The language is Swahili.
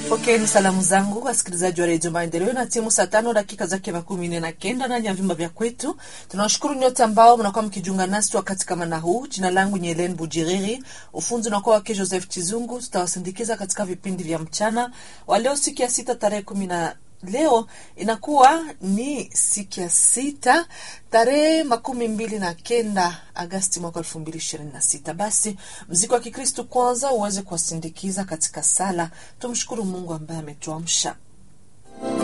Pokeeni salamu zangu wasikilizaji wa redio Maendeleo na timu saa tano dakika zake makumi nne na kenda ndani ya vyumba vya kwetu. Tunawashukuru nyote ambao mnakuwa mkijiunga nasi wakati kama na huu. Jina langu ni Helen Bujiriri, ufunzi unakuwa wake Joseph Chizungu. Tutawasindikiza katika vipindi vya mchana wa leo, siku ya sita tarehe kumi na leo inakuwa ni siku ya sita tarehe makumi mbili na kenda Agasti mwaka elfu mbili ishirini na sita. Basi mziki wa Kikristu kwanza uweze kuwasindikiza katika sala. Tumshukuru Mungu ambaye ametuamsha.